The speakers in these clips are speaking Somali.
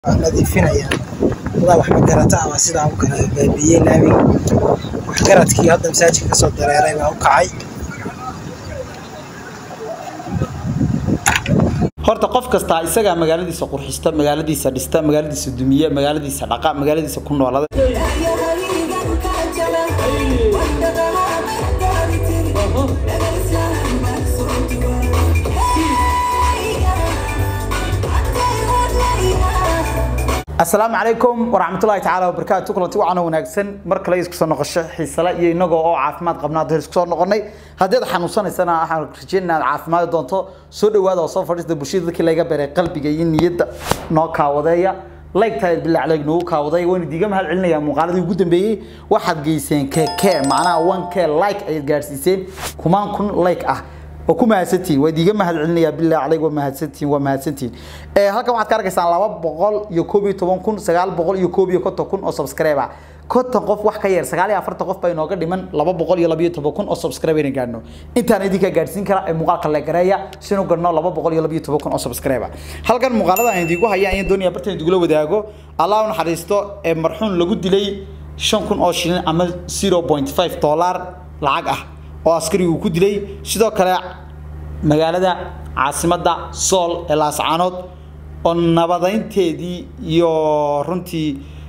waa nadiifinayaan wadaa wax magarata ah waa sidaa u kala baabiyey laamiga waxgaradkii hadda masaajidka kasoo dareeray baa u kacay horta qof kastaa isagaa magaaladiisa qurxista magaaladiisa dhista magaaladiisa dumiya magaaladiisa dhaqa magaaladiisa ku noolada asalaamu calaykum waraxmatullahi tacaala wabarakaatu kulanti wacan wanaagsan mar kale isku soo noqosho xiisale iyo inagoo oo caafimaad qabnaa dheer isku soo noqonay haddii aad xanuunsanaysana waxaan rajeynaa inaad caafimaadi doonto soo dhawaada oo soo fadhiista bulshada dadkii laga beeray qalbiga iyo niyadda noo kaawadeeya laygtahay bilaa calayg noogu kaawaday wayna diiga mahad celinayaa muuqaaladii ugu dambeeyey waxaad geyseen keke macnaha one k like ayaad gaadhsiiseen kumaan kun like ah oo ku mahadsantihiin waa idiga mahad celinayaa bilaa calayg waa mahadsantihiin waa mahadsantihiin ee halkan waxaad ka arkaysaan laba boqol iyo koob iyo toban kun sagaal boqol iyo koob iyo konton kun oo subscribe ah konton qof wax ka yar sagaal iyo afartan qof baa inooga dhiman laba boqol iyo labiyo toban kun oo subscribe ayna gaadhno intaan idinka gaadhsiin kara ee muuqaalka la gareeya sinu gadhno laba boqol iyo labiyo toban kun oo subscribe ah halkan muuqaalada aan idiinku haya ayaan doonaya bartan idugula wadaago allah u naxariisto ee marxuun lagu dilay shan kun oo shilin ama zero point five dollar lacag ah oo askarigu ku dilay sidoo kale magaalada caasimadda sool ee laascaanood oo nabadeynteedii iyo runtii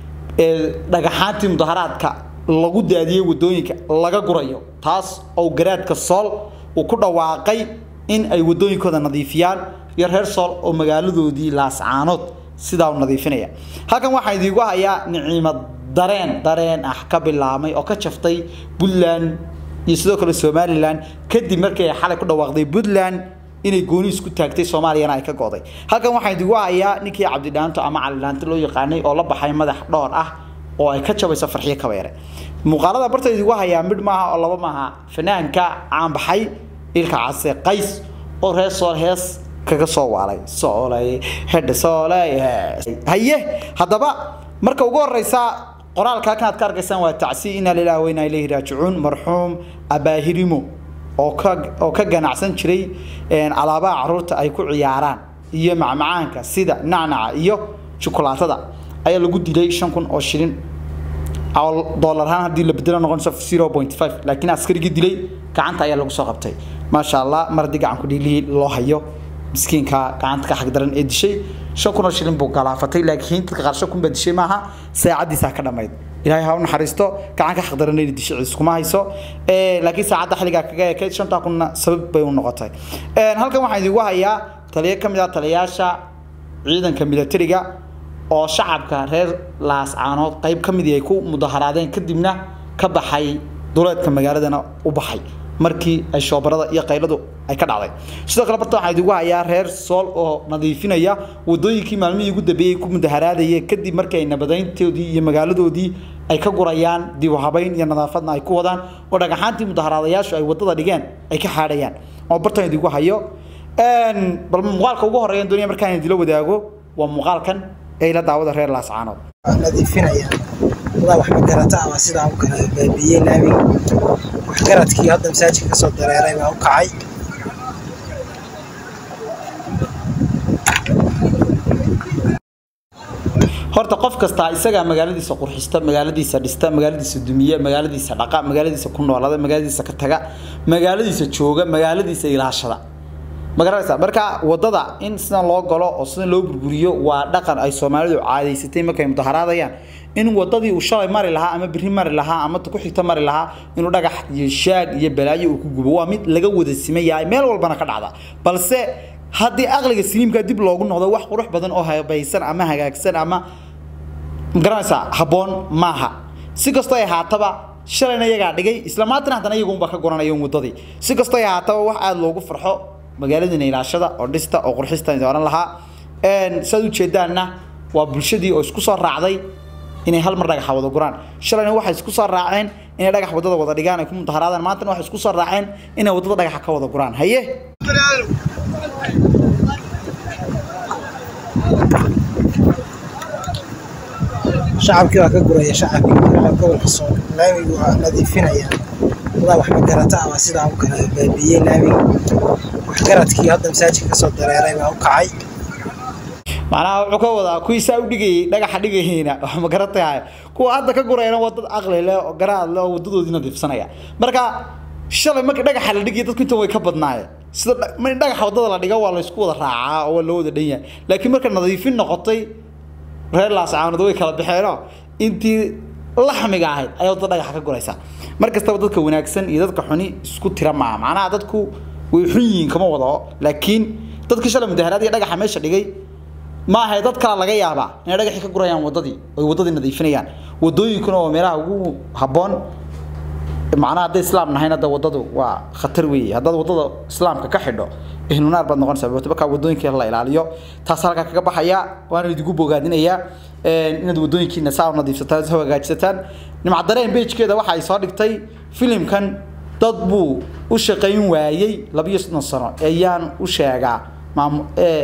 dhagaxaantii mudaharaadka lagu daadiyey wadooyinka laga gurayo taas oo garaadka sool uu ku dhawaaqay in ay wadooyinkooda nadiifiyaan iyo reer sool oo magaaladoodii laascaanood sidaa u nadiifinaya halkan waxaan idiinku hayaa niciimo dareen dareen ah ka bilaabmay oo ka jaftay puntland iyo sidoo kale somalilan kadib markii ay xalay ku dhawaaqday puntland inay gooni isku taagtay soomaaliyana ay ka go'day halkan waxaan idigu hayaa ninkii cabdidhaanto ama calidhaanto loo yaqaanay oo la baxay madax dhowr ah oo ay ka jabayso farxiyo kabeere muuqaalada barta idigu hayaa midh maaha oo laba maaha fanaanka caanbaxay ilka case qays oo reer sool hees kaga soo waalay soolay hedhe soolay haye haddaba marka ugu horeysa qoraalka halkan aad ka arkaysaan waa tacsi inaa lilaah weynaa ilayhi raajicuun marxuum abaahirimo oo ka oo ka ganacsan jiray alaabaha caruurta ay ku ciyaaraan iyo macmacaanka sida nacnaca iyo jukulaatada ayaa lagu dilay shan kun oo shilin dollar ahaan haddii la bedelo noqonayso zero point five laakiin askarigii dilay gacanta ayaa lagu soo qabtay maasha allah mar haddii gacanku dhiilihii loo hayo miskiinka gacanta ka xagdaran ee dishay shan kun oo shilin buu galaafatay laakiin dadka qaar shan kun baa dishay maaha saacadiisaa ka dhammayd ilaahay ha u naxariisto gacan ka xaqdaran inay dishay iskuma hayso laakiin saacadda xilligaa kaga ekayd shantaa kunna sabab bay u noqotay halkan waxaan idigu hayaa taliyo ka mid ah taliyayaasha ciidanka militariga oo shacabka reer laascaanood qayb ka midii ay ku mudaharaadeen kadibna ka baxay duleedka magaaladana u baxay markii ay shoobarada iyo qayladu ay ka dhacday sidoo kale barta waxaan idigu hayaa reer sool oo nadiifinaya wadooyinkii maalmihii ugu dambeeyey ku mudaharaadayeen kadib markii ay nabadeyntoodii iyo magaaladoodii ay ka gurayaan dib u habayn iyo nadaafadna ay ku wadaan oo dhagaxaantii mudaharaadayaashu ay wadada dhigeen ay ka xaadhayaan oo bartan idigu hayo bal muuqaalka ugu horeeyan doonaya markaan idila wadaago waa muuqaalkan ee ila daawada reer laascaanood waa nadiifinayaan wadaa wax magarata ah waa sidaa u kala baabiyey laamiga waxgaradkii hadda masaajidka kasoo dareeray baa u kacay horta qof kastaa isagaa magaaladiisa qurxista magaaladiisa dhista magaaladiisa dumiya magaaladiisa dhaqa magaaladiisa ku noolada magaaladiisa ka taga magaaladiisa jooga magaaladiisa ilaashada magaranaysa marka wadada in sidan loo galo oo sidan loo burburiyo waa dhaqan ay soomaalidu caadaysatay markay mudaharaadayaan in wadadii uu shalay mari lahaa ama biri mari lahaa ama ku xigta mari lahaa inuu dhagax iyo shaag iyo balaayo uu ku gubo waa mid laga wada siman yahay meel walbana ka dhacda balse haddii aqliga siliimka dib loogu noqdo wax qurux badan oo habaysan ama hagaagsan ama magaranaysaa habboon maaha si kastoo ay haataba shalayna iyagaa dhigay isla maantana haddana iyagunba ka goranayo wadadii si kastoo ay haataba wax aada loogu farxo magaaladina ilaashada oo dhista oo qurxista oran lahaa saad ujeedaanna waa bulshadii oo isku soo raacday inay hal mar dhagaxa wada guraan shalayna waxay isku soo raaceen inay dhagax wadada wada dhigaan ay ku mudaharaadaan maantana waxay isku soo raaceen inay wadada dhagaxa ka wada guraan haye shacabkii waa ka guraya shacabkii gobolka sool laamigu waa nadiifinayaan wadaa wax magarata ah waa sidaa u kala baabiyey laamiga waxgaradkii hadda masaajidka kasoo dareeray baa u kacay macnaha wuxuu ka wadaa kuwii saa u dhigayay dhagaxa dhigayayna wax ma garatahay kuwa hadda ka gurayna waa dad aqli leh oo garaad leh oo wadadoodii nadiifsanaya marka shalay markii dhagaxa la dhigay dadku inta way ka badnaayeen sida in dhagaxa wadada la dhigo waa la isku wada raacaa oo waa loo wada dhan yahay laakiin marka nadiifin noqotay reer laascaanood way kala baxeenoo intii laxmiga ahayd ayaa wadada dhagaxa ka guraysaa mar kastaba dadka wanaagsan iyo dadka xuni isku tira maaha macnaha dadku way xun yihiin kama wado laakiin dadkii shalay mudaharaad iyo dhagaxa meesha dhigay ma ahay dad kale laga yaabaa inay dhagaxii ka gurayaan wadadii oy wadadii nadiifinayaan wadooyinkuna waa meelaha ugu habboon macnaha hadday islaam nahayn hadda wadadu waa khatar weeye haddaad wadada islaamka ka xidho ehlunaar baad noqonaysaa markaa wadooyinka la ilaaliyo taas halkaa kaga baxaya waana idigu bogaadinayaa inaad wadooyinkiina saa u nadiifsataan soo hagaajisataan nimcadareen beejkeeda waxa ay soo dhigtay filimkan dad buu u shaqayn waayey labiyo soddon sano ayaan u sheegaa maamu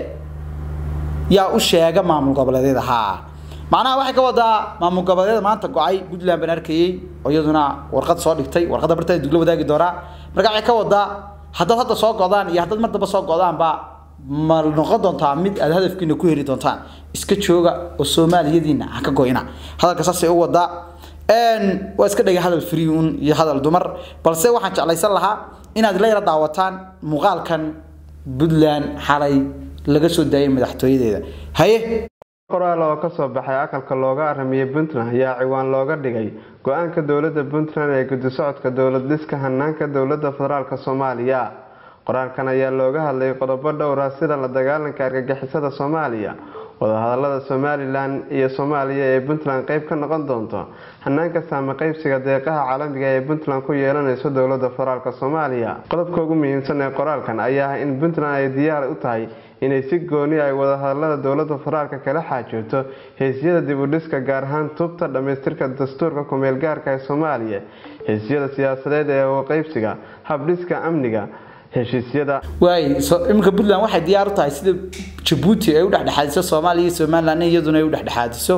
yaa u sheega maamul goboleedyada haa macnaha waxay ka wadaa maamul goboleedyada maanta go-ay puntland baan arkayey oo iyaduna warqad soo dhigtay warqadda barteeda dugla wadaagi doonaa marka waxay ka wadaa haddaad hadda soo godaan iyo haddaad mar damba soo godaanba ma noqon doontaa mid aad hadafkiina ku heri doontaan iska jooga oo soomaaliyadiina ha ka goyna hadalka saasay u wadaa waa iska dhigay hadal free un iyo hadal dumar balse waxaan jeclaysan lahaa inaad la yara daawataan muuqaalkan puntland xalay laga soo daayay madaxtooyadeeda haye qoraal oo ka soo baxay aqalka looga aramiyey puntland ayaa ciwaan looga dhigay go-aanka dowladda puntland ee guddi socodka dowlad dhiska hanaanka dowladda federaalk soomaaliya qoraalkan ayaa looga hadlayay qodobo dhowra sida la dagaalanka argagixisada soomaaliya wadahadalada somalilan iyo soomaaliya ee puntland qeyb ka noqon doonto hanaanka saame qeybsiga deeqaha caalamiga ee puntland ku yeelanayso dowlada federaalk soomaaliya qodobka ugu muhiimsan ee qoraalkan ayaa ah in puntland ay diyaar u tahay inay si gooni ay wadahadalada dowlada federaalk kala xaajooto heysyada dib u dhiska gaar ahaan tubta dhammaystirka dastuurka kumeel gaarka ee soomaaliya heysyada siyaasadeed ee qeybsiga habdhiska amniga heshiisyada waay iminka puntland waxay diyaar u tahay sida jabuuti ay u dhexdhexaadiso soomaaliya iyo somaliland iyaduna ay u dhexdhexaadiso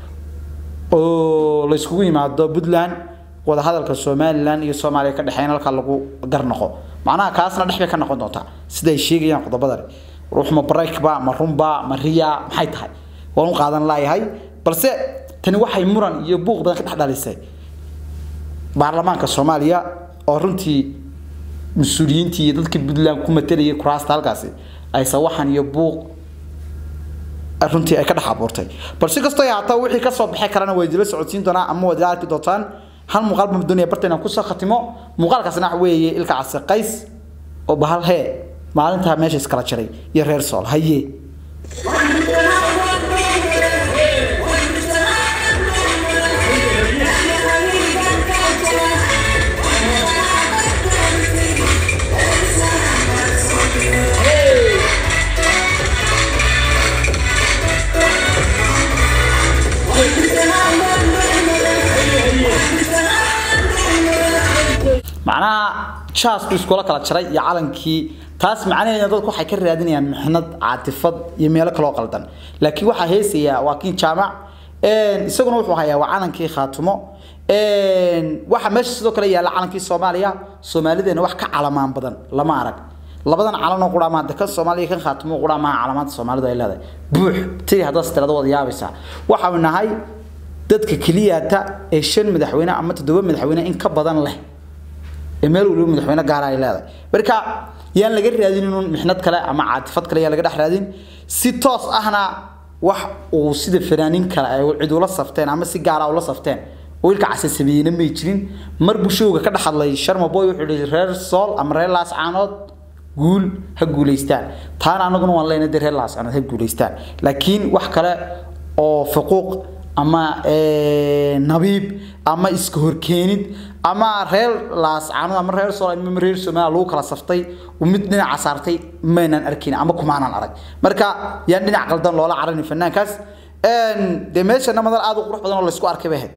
oo la iskugu yimaado puntland wadahadalka somaliland iyo soomaaliya ka dhexeyn halkaa lagu garnoqo macnaha kaasna dhex bay ka noqon doontaa sida ay sheegayaan qodobadani ruux ma breakba ma runba ma riya maxay tahay waan u qaadan laayahay balse tani waxay muran iyo buuq badan ka dhex dhalisay baarlamaanka soomaaliya oo runtii mas-uuliyiintii iyo dadkii puntland ku matalayay kuraasta halkaasi ay sawaxan iyo buuq runtii ay ka dhex abuurtay bal si kastoo ahaato wixii kasoo baxay kalena waa idila socodsiin doonaa ama waad ila arki doontaan hal muuqaal baan doonaya barta inaan kusoo khatimo muuqaalkaasna waxa weeye ilka case qays oo bahal hee maalintaa meesha iskala jiray iyo reer sool haye macnaha jaasku iskula kala jaray iyo calankii taas macnaheeda dadku waxay ka raadinayaan mixnad caatifad iyo meelo kaloo qaldan laakiin waxaa heesayaa waa kiin jaamac isaguna wuxuu hayaa waa calankii khaatumo waxa meesha sidoo kale yaalla calankii soomaaliya soomaalideena wax ka calamaan badan lama arag labadan calanoo qura ma kan soomaaliya kan khaatumo qura ma calamaanta soomaalidu ay leedahay buux tii haddaad tirada wada yaabaysaa waxaanu nahay dadka keliyata ee shan madaxweyne ama toddoba madaxweyne in ka badan leh meel waliba madaxweyne gaara ay leedahay marka yaan laga raadin inuu mixnad kale ama caatifad kale yaan laga dhex raadin si toos ahna wax uu sida fanaanin kale ay cid ula safteen ama si gaara ula safteen oo ilka case sameeyeyna may jirin mar bushowga ka dhex hadlay sharma boy wuxuu yihi reer sool ama reer laascaanood guul ha guulaystaan taana anaguna waan leenahay reer laascaanood ha guulaystaan laakiin wax kale oo faquuq ama nabiib ama iska horkeenid ama reer laascaanood ama reer sool ama reer soomaaliya lagu kala saftay oo mid dhinaca saartay maynaan arkin ama kumaanan arag marka yaan dhinac qaldan loola caranin fanaankaas dee meeshana madal aad u qurux badan oo laysku arkay bay ahayd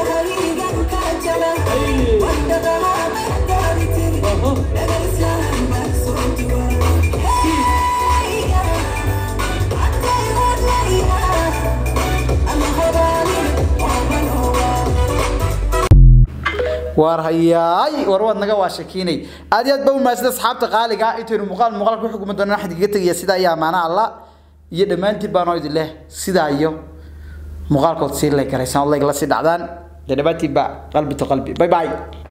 war hayaay war waad naga waa shakiinay aad iyo aad ba u mahadsan asxaabta qaaliga intaynu muuqaal muuqaal ku xukumi doonaan xad kaga tegaya sida ayaa maana alla iyo dhammaantiin baanoo idin leh sidaa iyo muuqaalkood sii lay garaysaan oo layg la sii dhacdaan dee dhammaantiin baa qalbi to qalbi bye bye